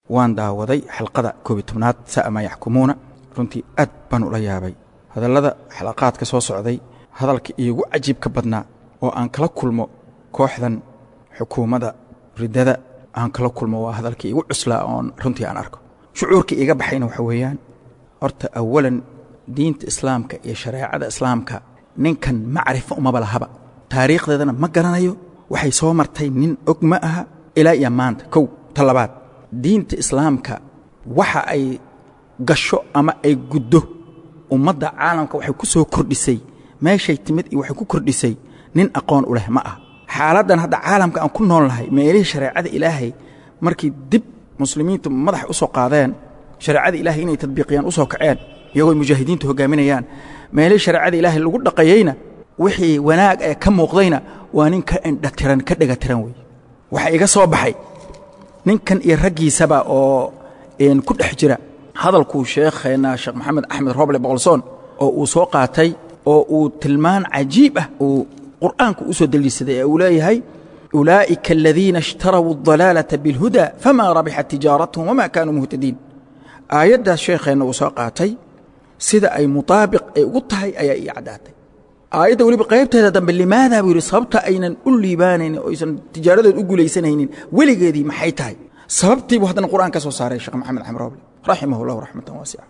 waan daawaday xalqada koobiy tobnaad sa'a maa yaxkumuuna runtii aad baan ula yaabay hadallada xalaqaadka soo socday hadalka iigu cajiibka badnaa oo aan kala kulmo kooxdan xukuumadda riddada aan kala kulmo waa hadalka iigu cuslaa oon runtii aan arko shucuurka iiga baxayna waxa weeyaan horta awalan diinta islaamka iyo shareecada islaamka ninkan macrifo umaba lahaba taariikhdeedana ma garanayo waxay soo martay nin og ma aha ilaa iyo maanta kow ta labaad diinta islaamka waxa ay gasho ama ay guddo ummadda caalamka waxay ku soo kordhisay meeshay timid iyo waxay ku kordhisay nin aqoon u leh ma ah xaaladdan hadda caalamka aan ku nool nahay meelihii shareecada ilaahay markii dib muslimiintu madax u soo qaadeen shareecada ilaahay inay tadbiiqiyaan u soo kaceen iyagoo mujaahidiintu hoggaaminayaan meelihii shareecada ilaahay lagu dhaqayeyna wixii wanaag ee ka muuqdayna waa nin ka indhatiran ka dhegatiran wey waxaa iga soo baxay ninkan iyo raggiisaba oo ku dhex jira hadalkuu sheekheenna sheekh maxamed axmed roble boqolsoon oo uu soo qaatay oo uu tilmaan cajiib ah uu qur'aanku u soo deliishaday ee uu leeyahay ulaa'ika aladiina ishtarawuu adalaalata biاlhuda famaa rabixat tijaaratuhum wamaa kaanuu muhtadiin aayaddaas sheekheenna uu soo qaatay sida ay mutaabiq ay ugu tahay ayaa ii caddaatay aayadda weliba qaybteeda dambe limaadaa buu yidhi sababta aynan u liibaanaynin oo aysan tijaaradood u guulaysanaynin weligeedii maxay tahay sababtii buu haddana qur'aan ka soo saaray sheekh maxamed axmed roble raximah اllahu raxmatan waasica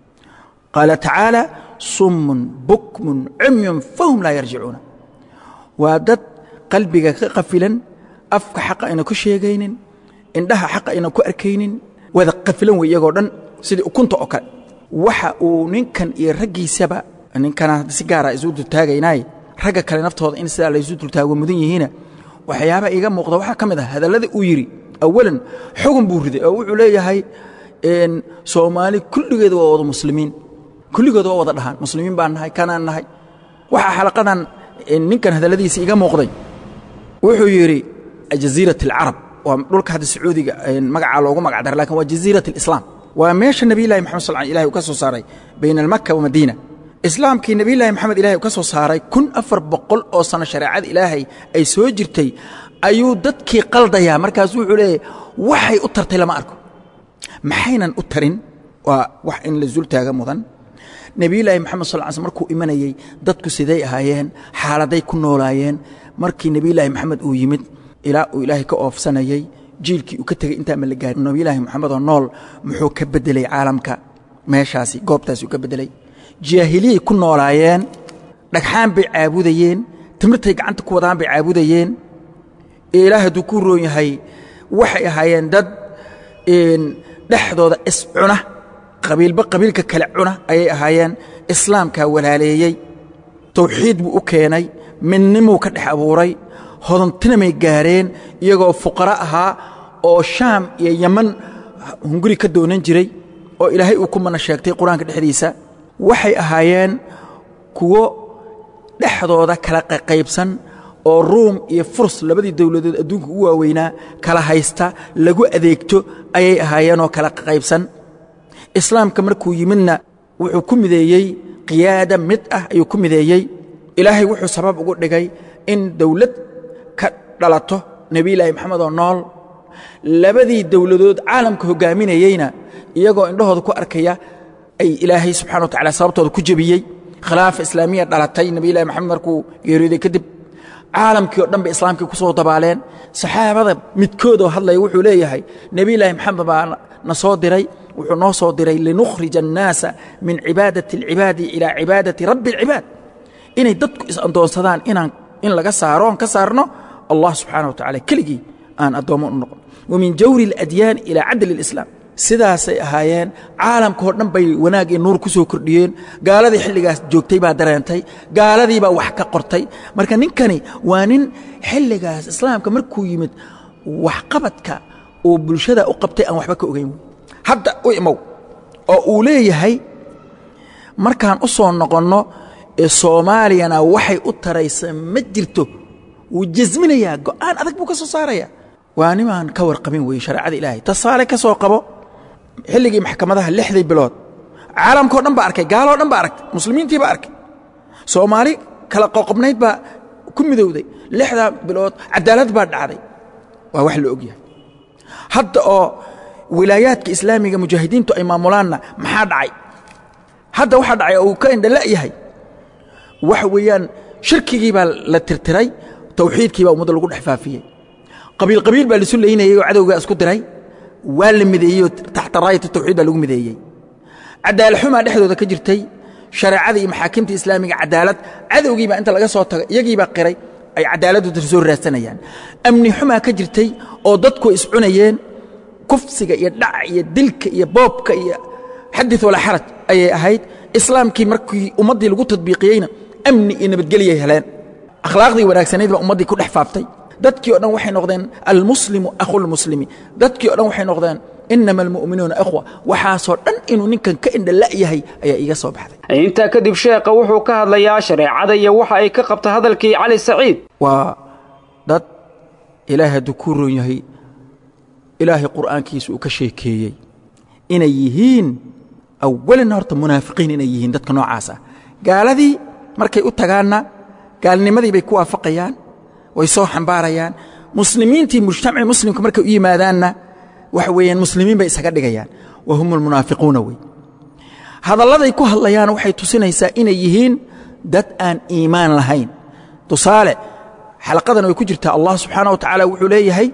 qaala tacaala summun bukmun cumyun fahum laa yarjicuuna waa dad qalbiga ka qafilan afka xaqa ayna ku sheegaynin indhaha xaqa ayna ku arkaynin wada qafilan wey iyagoo dhan sidii ukunta oo kale waxa uu ninkan iyo raggiisaba ninkana si gaara isu dultaagaynaaye ragga kale naftooda in sidaa laysu dultaago mudan yihiina waxyaaba iiga muuqda waxaa ka mid ah hadallada uu yidhi awalan xugun buu riday oo wuxuu leeyahay soomaali kulligeeda waa wada muslimiin kulligood waa wada dhahaan muslimiin baan nahay kanaan nahay waxaa xalaqadan ninkan hadalladiisa iga muuqday wuxuu yidhi jaziirat alcarab waa dhulka hadda sacuudiga magacaa loogu magac dara lakin waa jaziirat alislaam waa meesha nebiylahi maxamed sal ilahi uu ka soo saaray bayna almaka wa madiina islaamkii nebiylahi maxamed ilahay uu ka soo saaray kun afar boqol oo sano shareecada ilaahay ay soo jirtay ayuu dadkii qaldayaa markaasu wuxuu leeyahy waxay u tartay lama arko maxaynan u tarin waa wax in la zultaaga mudan nebiyulaahi moxamed sal sl markuu imanayey dadku siday ahaayeen xaaladay ku noolaayeen markii nebiyulaahi moxamed uu yimid ilaa uu ilaahay ka oofsanayey jiilkii uu ka tegey intaa ma la gaarin nebiyulaahi moxamedoo nool muxuu ka beddelay caalamka meeshaasi goobtaasi uu ka beddelay jaahiliyay ku noolaayeen dhagxaan bay caabudayeen timirtay gacanta ku wadaan bay caabudayeen ilaah hadduu ku roon yahay waxay ahaayeen dad dhexdooda iscuna qabiilba qabiilka kale cuna ayay ahaayeen islaamkaa walaaleeyey tawxiid buu u keenay midnimuu ka dhex abuuray hodantinamay gaareen iyagoo fuqaro ahaa oo shaam iyo yaman hunguri ka doonan jiray oo ilaahay uu ku mana sheegtay qur-aanka dhexdiisa waxay ahaayeen kuwo dhexdooda kala qaybsan oo ruum iyo furs labadii dowladood adduunka ugu waaweynaa kala haysta lagu adeegto ayay ahaayeenoo kala qaybsan islaamka markuu yimidna wuxuu ku mideeyey qiyaada mid ah ayuu ku mideeyey ilaahay wuxuu sabab ugu dhigay in dowlad ka dhalato nebiyulaahi maxamed oo nool labadii dowladood caalamka hoggaaminayeyna iyagoo indhahooda ku arkaya ay ilaahay subxana wa tacala sababtooda ku jebiyey khilaafa islaamiya dhalatay nebiyulahi maxamed markuu geeriyooday kadib caalamkii o dhan bay islaamkii ku soo dabaaleen saxaabada midkoodoo hadlaya wuxuu leeyahay nebiyulaahi maxamed baa na soo diray wuxuu noo soo diray linukhrija annaasa min cibaadati alcibaadi ilaa cibaadati rabbi alcibaad inay dadku is-andoonsadaan inaan in laga saaro oon ka saarno allah subxaana wa tacala keligii aan addoommo u noqon wa min jawri aladyaan ilaa cadli alislaam sidaasay ahaayeen caalamkaoo dhan bay wanaag iyo nuur ku soo kordhiyeen gaaladii xilligaas joogtay baa dareentay gaaladii baa wax ka qortay marka ninkani waa nin xilligaas islaamka markuu yimid waxqabadka uu bulshada u qabtay aan waxba ka ogayn hadda u imow oo uu leeyahay markaan u soo noqonno soomaaliyana waxay u taraysa ma jirto wuu jasminayaa go'aan adag buu ka soo saaraya waa nimaan ka warqabin weeye shareecada ilaahay tasaale ka soo qabo xilligii maxkamadaha lixdii bilood caalamkao dhan baa arkay gaaloo dhan baa aragtay muslimiintii baa arkay soomaali kala qoqobnayd baa ku midowday lixdaa bilood cadaalad baa dhacday waa wax la ogyahay hadda oo wilaayaadka islaamiga mujaahidiintu ay maamulaanna maxaa dhacay hadda waxaa dhacay uu ka indhala yahay waxa weeyaan shirkigii baa la tirtiray tawxiidkii baa ummadda lagu dhex faafiyey qabiil qabiil baa lisu laynayey oo cadowgaa isku diray waa la mideeyey oo taxta raayat tawxiid baa lagu mideeyey cadaalad-xumaa dhexdooda ka jirtay shareecada iyo maxaakimta islaamiga cadaalad cadowgiibaa inta laga soo tago iyagiibaa qiray ay cadaaladooda soo raadsanayaan amni xumaa ka jirtay oo dadku iscunayeen kufsiga iyo dhaca iyo dilka iyo boobka iyo xadid walaa xaraj ayay ahayd islaamkii markii ummaddii lagu tadbiiqiyeyna amni iyo nabadgelyay heleen akhlaaqdii wanaagsanayd baa ummaddii ku dhex faaftay dadkii o dhan waxay noqdeen almuslimu akhulmuslimi dadkii o dhan waxay noqdeen inama almu'minuuna ikhwa waxaasoo dhan inuu ninkan ka indhala yahay ayaa iiga soo baxday intaa kadib sheekha wuxuu ka hadlayaa shareecada iyo waxa ay ka qabta hadalkii cali saciid waa dad ilaahay hadduu kuu roon yahay ilaahay qur'aankiisa uu ka sheekeeyey inay yihiin awalina horta munaafiqiin inay yihiin dadka noocaas ah gaaladii markay u tagaanna gaalnimadii bay ku waafaqayaan way soo xambaarayaan muslimiintii mujtamaci muslimka markay u yimaadaanna waxa weeyaan muslimiin bay isaga dhigayaan wa hum almunaafiquuna wey hadalladay ku hadlayaan waxay tusinaysaa inay yihiin dad aan iimaan lahayn tusaale xalaqadan way ku jirtaa allah subxaana wa tacaala wuxuu leeyahay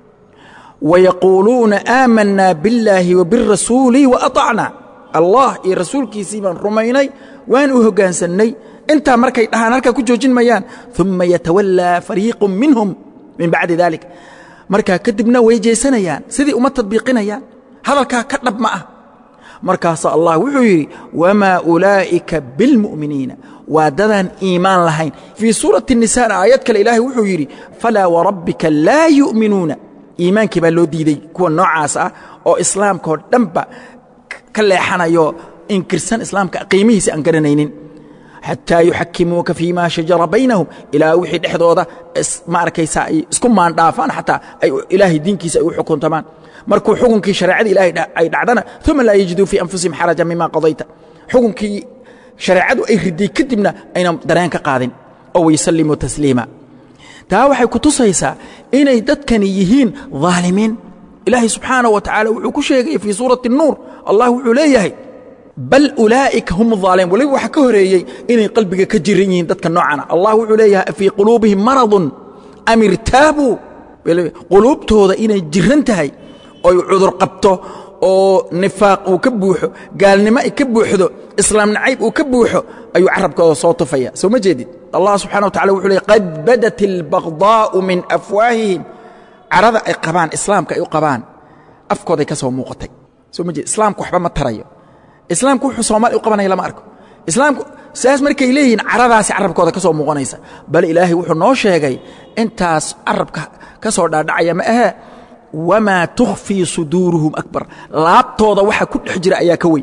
wayaquuluuna aamanaa billaahi wa birasuuli wa aطacnaa allah iyo rasuulkiisii baan rumaynay waan u hoggaansannay intaa markay dhahaan halkaa ku joojin mayaan uma yatawallaa fariiqu minhum min bacdi dalik markaa kadibna way jeesanayaan sidii uma tadbiiqinayaan hadalkaa ka dhab ma ah markaasaa allah wuxuu yidhi wamaa ulaa'ika bilmu'miniina waa dadaan iimaan lahayn fii suurati nisana aayad kale ilaahay wuxuu yidhi falaa warabbika laa yu'minuuna iimaankii baa loo diiday kuwa noocaas ah oo islaamkaoo dhanba ka leexanayo inkirsan islaamka qiimihiisa aan garanaynin xataa yuxakimuuka fii ma shajara baynahum ilaa wixii dhexdooda ma arkaysa ay isku maandhaafaan xataa ay ilaahay diinkiisa ay u xukuntamaan markuu xukunkii shareecada ilaahay ay dhacdana uma laa yajiduu fii anfusihim xaraja mima qadayta xukunkii shareecadu ay riday kadibna ayna dareen ka qaadin oo waysallimuu tasliima taa waxay ku tusaysaa inay dadkani yihiin dhaalimiin ilaahay subxaanaه wa tacaala wuxuu ku sheegaya fii suurati الnuur allah wuxuu leeyahay bal ulaa'ika hum الظaalimiin waliba waxaa ka horeeyey inay qalbiga ka jiran yihiin dadka noocana allah wuxuu leeyahay fii quluubihim maradun am irtaabuu quluubtooda inay jiran tahay oy cudur qabto oo nifaaq uu ka buuxo gaalnimo ay ka buuxdo islaam nacayb uu ka buuxo ayuu carabkooda soo tufaya soo ma jeedid allah subxana wa tacala wuxuu leey qad badat اlbagضaa'u min afwaahihim carada ay qabaan islaamka ay u qabaan afkooday ka soo muuqatay soo ma jeed islaamku waxba ma tarayo islaamku wuxuu soomaaliya u qabanaya lama arko islaamku saas markay leeyihiin caradaasi carabkooda ka soo muuqanaysa bal ilaahay wuxuu noo sheegay intaas carabka ka soo dhaadhacaya ma ahee wamaa tukhfii suduuruhum akbar laabtooda waxa ku dhex jira ayaa ka weyn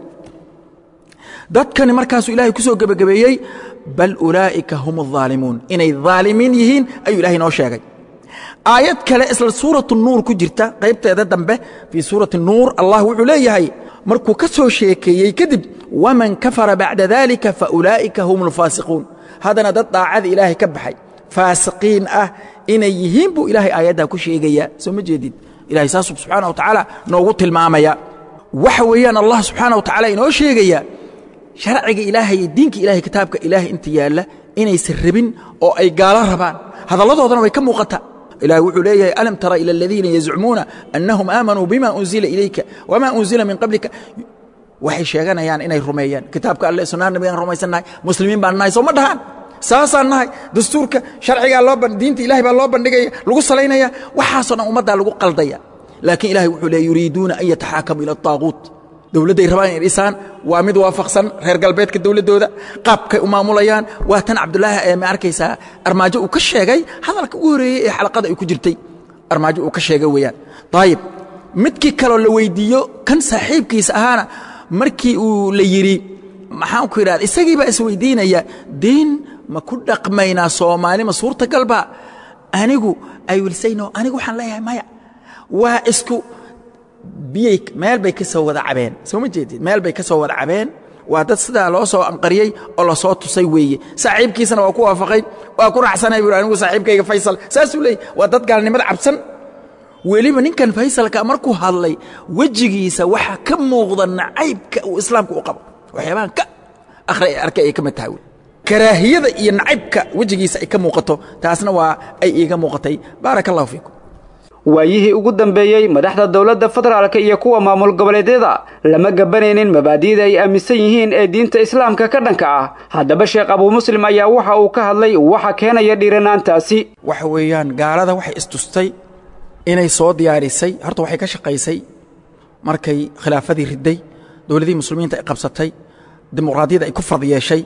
dadkani markaasuu ilaahay ku soo gebagabeeyey bal ulaa'ika hum الظaalimuun inay dhaalimiin yihiin ayuu ilahay noo sheegay aayad kale isla suuratu nuur ku jirta qaybteeda dambe fii suurati nuur allah wuxuu leeyahay markuu ka soo sheekeeyey kadib waman kafara bacda dalika faulaa'ika hum اlfaasiquun haddana dad daacada ilaahay ka baxay faasiqiin ah inay yihiin buu ilaahay aayaddaa ku sheegayaa soo ma jeedid ilahay saasuu subxaana wa tacaala noogu tilmaamaya waxa weeyaan allah subxaana wa tacala inoo sheegaya sharciga ilaahay iyo diinka ilahay kitaabka ilaahay inta yaalla inaysan rabin oo ay gaalo rabaan hadalladoodana way ka muuqataa ilahi wuxuu leeyahay alam tara ilى اladiina yazcumuuna anahum aamanuu bima unzila ilayka wma unzila min qablika waxay sheeganayaan inay rumeeyaan kitaabka alle sunnaha nabigaan rumaysannahay muslimiin baan nahay soo ma dhahaan saasaan nahay dastuurka sharcigaa loo diinta ilahay baa loo bandhigaya lagu salaynaya waxaasoo dhan ummaddaa lagu qaldaya laakiin ilahay wuxuu leey yuriiduuna an yataxaakamu ila الطaaguut dowladday rabaan inay dhisaan waa mid waafaqsan reer galbeedka dowladdooda qaabkay u maamulayaan waa tan cabdulaahi ee ma arkaysaa armaajo uu ka sheegay hadalka ugu horeeyey ee xalaqada ay ku jirtay armaajo uu ka sheegay weeyaan ayib midkii kaloo la weyddiiyo kan saaxiibkiisa ahaana markii uu la yidhi maxaan ku idhahda isagii baa isweyddiinaya diin ma ku dhaqmaynaa soomaali ma suurtagalba anigu ay wilsayno anigu waxaan leeyahay maya waa isku biyey meel bay ka soo wada cabeen soo ma jeedid meel bay ka soo wada cabeen waa dad sidaa loo soo anqariyey oo la soo tusay weeye saaxiibkiisana waa ku waafaqay waa ku raacsanay buu anigu saaxiibkayga faysal saasuu leeyay waa dad gaalnimada cabsan weliba ninkan faysalka markuu hadlay wejigiisa waxaa ka muuqda nacaybka uu islaamka u qabo waxyaabahan ka akhri arkay ay ka mid tahay wey karaahiyada iyo nacaybka wejigiisa ay ka muuqato taasna waa ay iiga muuqatay baaraka allahu fiikum waayihii ugu dambeeyey madaxda dowladda federaalka iyo kuwa maamul goboleedyada lama gabanaynin mabaadi'da ay aaminsan yihiin ee diinta islaamka ka dhanka ah haddaba sheekh abuu muslim ayaa waxa uu ka hadlay waxa keenaya dhiiranaantaasi waxa weeyaan gaalada waxay istustay inay soo diyaarisay horta waxay ka shaqaysay markay khilaafadii riday dowladihii muslimiinta ay qabsatay dimuqraadiyadda ay ku fard yeeshay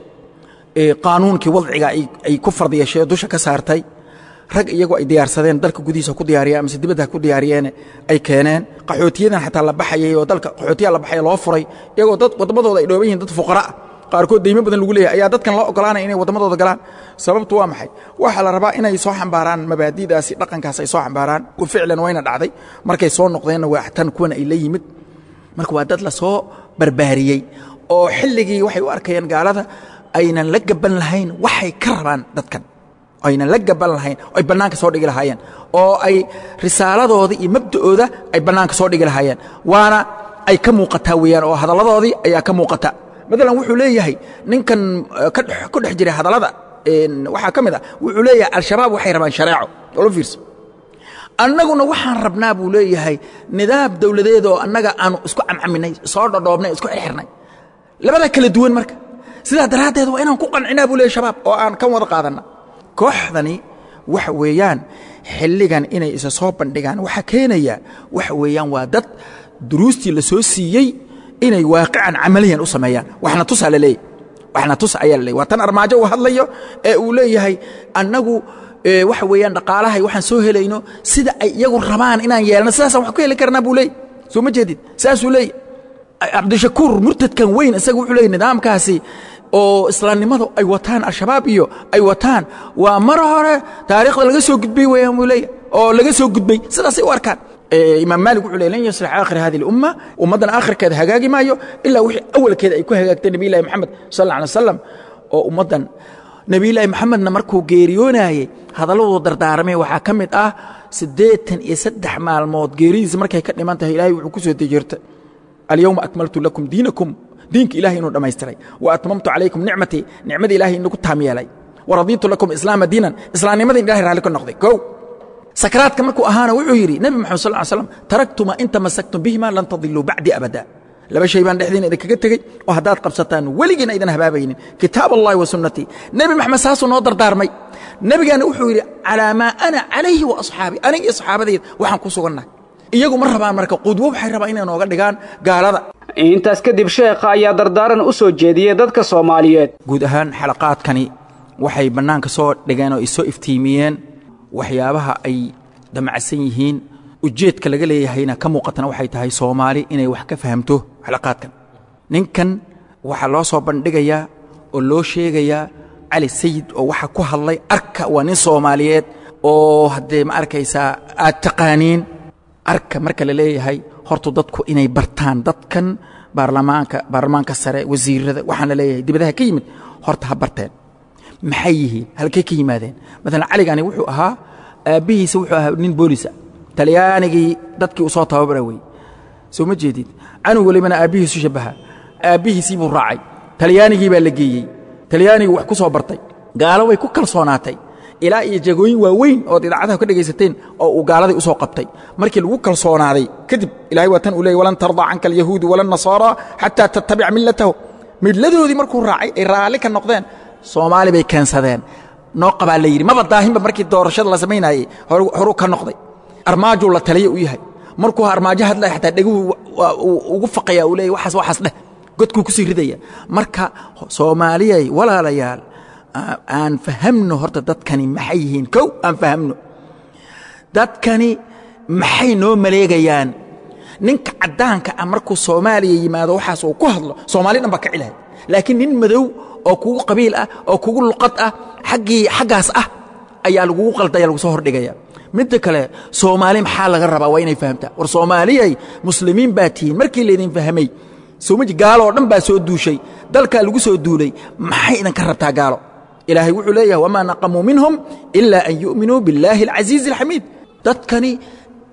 qaanuunkii wadciga ay ku fard yeeshay oo dusha ka saartay rag iyagoo ay diyaarsadeen dalka gudihiisa ku diyaariyeen amase dibadda ku diyaariyeene ay keeneen qaxootiyadan xataa la baxayay oo dalka qaxootiyaa la baxaya loo furay iyagoo dad waddamadooda ay dhooban yihiin dad fuqara ah qaarkood deymo badan lagu leeyahay ayaa dadkan loo ogolaanaya inay waddamadooda galaan sababtu waa maxay waxaa la rabaa inay soo xambaaraan mabaadi'daasi dhaqankaas ay soo xambaaraan ficlan wayna dhacday markay soo noqdeenna waa tan kuwan ay la yimid marka waa dad la soo barbaariyey oo xilligii waxay u arkayeen gaalada aynan la gaban lahayn waxay ka rabaan dadkan aynan la gaban lahayn ay bannaanka soo dhigi lahaayeen oo ay risaaladooda iyo mabda'ooda ay bannaanka soo dhigi lahaayeen waana ay ka muuqataa weeyaan oo hadalladoodii ayaa ka muuqata maalan wuxuu leeyahay ninkan ku dhex jiray hadallada waxaa ka mid ah wuxuu leeyahay al-shabaab waxay rabaan shareeco olo fiirso annaguna waxaan rabnaa buu leeyahay nidaam dowladeed oo annaga aanu isku camcaminay soo dhodhoobnay isku xirxirnay labada kala duwan marka sidaa daraaddeed waa inaan ku qancinaa buu leeyahy shabaab oo aan kan wada qaadanna kooxdani waxa weeyaan xilligan inay isa soo bandhigaan waxaa keenaya waxa weeyaan waa dad duruustii la soo siiyey inay waaqican camaliyan u sameeyaan waxna tusaa la leeyahy waxna tus ayaa la leeyahy waa tan armaajo uu hadlayo ee uu leeyahay annagu waxa weeyaan dhaqaalahay waxaan soo helayno sida ay iyagu rabaan inaan yeelno sidaasaan wax ku heli karnaa buu leeyahy soo ma jeedid saasuu leeyahy cabdishakuur murtadkan weyn isaga wuxuu leeyahy nidaamkaasi oo islaamnimadu ay wataan al-shabaab iyo ay wataan waa mar hore taariikhda laga soo gudbay weeyaan buu leeyahy oo laga soo gudbay sidaasay u arkaan imaam maalik wuxuu ley lan yaslix aakhir hadi اlumma ummaddan aakhirkeeda hagaagi maayo ilaa wixii awalkeeda ay ku hagaagtay nebiy llahi moxamed sal alla alay wasalam oo ummaddan nebiyullaahi moxamedna markuu geeriyoonayey hadalladuu dardaarmay waxaa ka mid ah siddeetan iyo saddex maalmood geeridiisa markay ka dhiman tahay ilaahay wuxuu ku soo dejirta alyowma akmaltu lakum diinakum diinka ilahay inuu dhammaystiray wa atmamtu calaykum nicmatii nicmadii ilahay inagu taam yeelay wa radiitu lakum islaama diinan islaamnimadii ilahay raalli ka noqday kow sakraadka markuu ahaana wuxuu yidhi nebi moxamed sal ly slam taraktuma in tamasaktum bihima lan tadiluu bacdii abada laba shay baan dhexdiina idinkaga tegey oo haddaad qabsataan weligiina idan habaabaynin kitaab allahi wa sunnatii nebi maxamed saasuu noo dardaarmay nebigaana wuxuu yidhi calaa maa ana calayhi wa asxaabii aniga iyo saxaabadayda waxaan ku sugannahay iyagu ma rabaan marka qudwo waxay rabaan inay nooga dhigaan gaalada intaas kadib sheekha ayaa dardaaran u soo jeediyey dadka soomaaliyeed guud ahaan xalaqaadkani waxay bannaanka soo dhigeen oo isoo iftiimiyeen waxyaabaha ay damacsan yihiin ujeedka laga leeyahayna ka muuqatana waxay tahay soomaali inay wax ka fahamto xalaqaadkan ninkan waxaa loo soo bandhigayaa oo loo sheegayaa cali sayid oo waxa ku hadlay arka waa nin soomaaliyeed oo haddee ma arkaysaa aad taqaaniin arka marka la leeyahay hortu dadku inay bartaan dadkan baarlamaanka baarlamaanka sare wasiirada waxaan la leeyahay dibadaha ka yimid horta ha barteen maxay yihiin halkay ka yimaadeen maalan caligani wuxuu ahaa aabbihiisa wuxuu ahaa nin boolisa talyaanigii dadkii uu soo tababara wey soo ma jeedid canug welibana aabbihiisu shabbaha aabbihiisii buu raacay talyaanigii baa la geeyey talyaanigii wax ku soo bartay gaalo way ku kalsoonaatay ilaa iyo jagooyin waaweyn ood idaacadaha ka dhegaysateen oo uu gaaladii u soo qabtay markii lagu kalsoonaaday kadib ilahay waa tan uu leeyay walan tardaa canka alyahuudu wala nasaara xataa tattabica millatahu midladoodii markuu raacay ay raalli ka noqdeen soomaali bay keensadeen noo qabaa la yidhi maba daahinba markii doorashada la samaynayey horuu ka noqday armaajuu la taliya u yahay markuu armaajo hadlaya xataa dheguhu ugu faqaya uu leeyay waxaas waxaas dheh godkuu ku sii ridaya marka soomaaliyay walaalayaal aan fahamno horta dadkani maxay yihiin kow aan fahamno dadkani maxay noo maleegayaan ninka caddaanka ah markuu soomaaliya yimaado waxaas uu ku hadlo soomaali dhan baa ka cilahay laakiin nin madow oo kugu qabiil ah oo kugu luqad ah aggii xaggaas ah ayaa lagugu qaldaya lagu soo hordhigaya midda kale soomaali maxaa laga rabaa waa inay fahamtaa war soomaaliyay muslimiin baa tihiin markii laydin fahmay somaji gaaloo dhan baa soo duushay dalkaa lagu soo duulay maxay idinka rabtaa gaalo ilaahay wuxuu leeyahay wamaa naqamuu minhum ilaa an yu'minuu billaahi alcasiizi alxamiid dadkani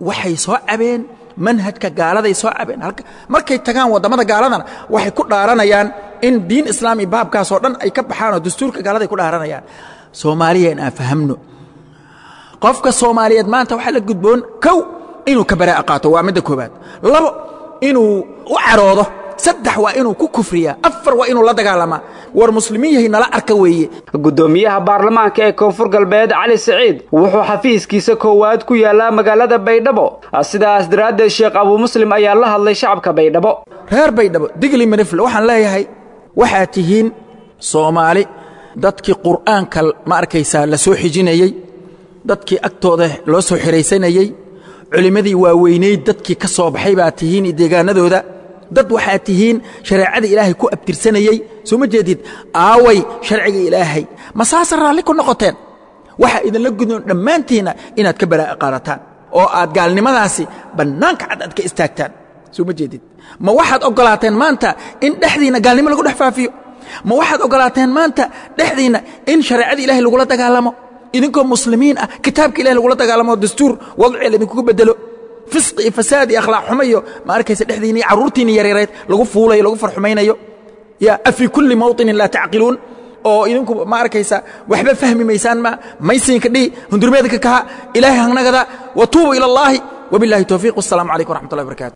waxay soo cabeen manhajka gaaladay soo cabeen markay tagaan waddamada gaaladana waxay ku dhaaranayaan in diin islaam iyo baabkaasoo dhan ay ka baxaan oo dastuurka gaaladay ku dhaaranayaan soomaaliya in aan fahamno qofka soomaaliyeed maanta waxaa la gudboon kow inuu ka baraa'a qaato waa midda koobaad labo inuu u caroodo saddex waa inuu ku kufriyaa afar waa inuu la dagaalamaa war muslimiin yahay nala arka weeye guddoomiyaha baarlamaanka ee koonfur galbeed cali siciid wuxuu xafiiskiisa koowaad ku yaallaa magaalada baydhabo sidaas daraaddeed sheekh abuu muslim ayaa la hadlay shacabka baydhabo reer baydhabo digli mirifle waxaan leeyahay waxaad tihiin soomaali dadkii qur'aanka ma arkaysaa la soo xijinayey dadkii agtooda loo soo xihaysanayey culimmadii waaweynayd dadkii ka soo baxay baad tihiin deegaanadooda dad waxaad tihiin shareecada ilaahay ku abtirsanayey soo ma jeedid aaway sharciga ilaahay ma saasa raalli ku noqoteen waxaa idinla gudnoon dhammaantiinna inaad ka baraa'a qaadataan oo aad gaalnimadaasi bannaanka cad aad ka istaagtaan soo ma jeedid ma waxaad oggolaateen maanta in dhexdiinna gaalnimo lagu dhex faafiyo ma waxaad oggolaateen maanta dhexdiinna in shareecada ilaahay lagula dagaalamo idinkoo muslimiin ah kitaabka ilahay lagula dagaalamo dastuur wadciga laydinkugu bedelo fisqi iyo fasaad iyo akhlaaq xumo iyo ma arkaysa dhexdiinni iyo carruurtiinni yareereed lagu fuulayo lagu farxumaynayo ya afii kulli mawطinin laa tacqiluun oo idinku ma arkaysa waxba fahmi maysaan ma maysiinka dhihi hundurmeedka kaha ilaahay hangnagada watuubu ila اllahi wabiاllahi towfiiq wasalaamu calaykum waraxmat ullahi barakaatu